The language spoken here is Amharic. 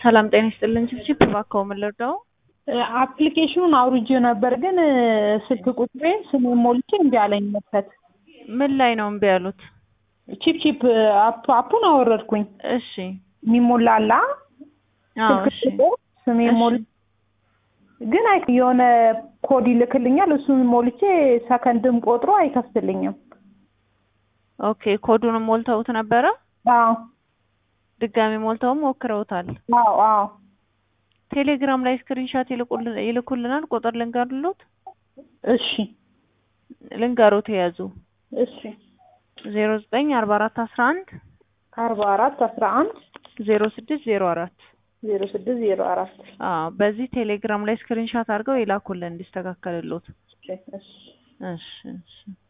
ሰላም ጤና ይስጥልን። ችፕችፕ እባክዎ ምን ልርዳው? አፕሊኬሽኑን አውርጄ ነበር ግን ስልክ ቁጥሬ ስሜን ሞልቼ እምቢ አለኝ መክፈት። ምን ላይ ነው እምቢ ያሉት? ቺፕ ቺፕ አፕ አፑን አወረድኩኝ። እሺ የሚሞላላ አዎ፣ ስልክ እሺ ቁጥር ስሜን እሺ። ሞል ግን አይ የሆነ ኮድ ይልክልኛል። እሱን ሞልቼ ሰከንድም ቆጥሮ አይከፍትልኝም። ኦኬ ኮዱንም ሞልተውት ነበረ? አዎ ድጋሚ ሞልተውም ሞክረውታል። አዎ አዎ ቴሌግራም ላይ ስክሪንሻት ይልቁል- ይልኩልናል። ቁጥር ልንገርሎት እሺ ልንገሮት የያዙ እሺ ዜሮ ዘጠኝ አርባ አራት አስራ አንድ አርባ አራት አስራ አንድ ዜሮ ስድስት ዜሮ አራት ዜሮ ስድስት ዜሮ አራት አዎ በዚህ ቴሌግራም ላይ ስክሪንሻት አድርገው ይላኩልን እንዲስተካከልሎት። እሺ እሺ እሺ እሺ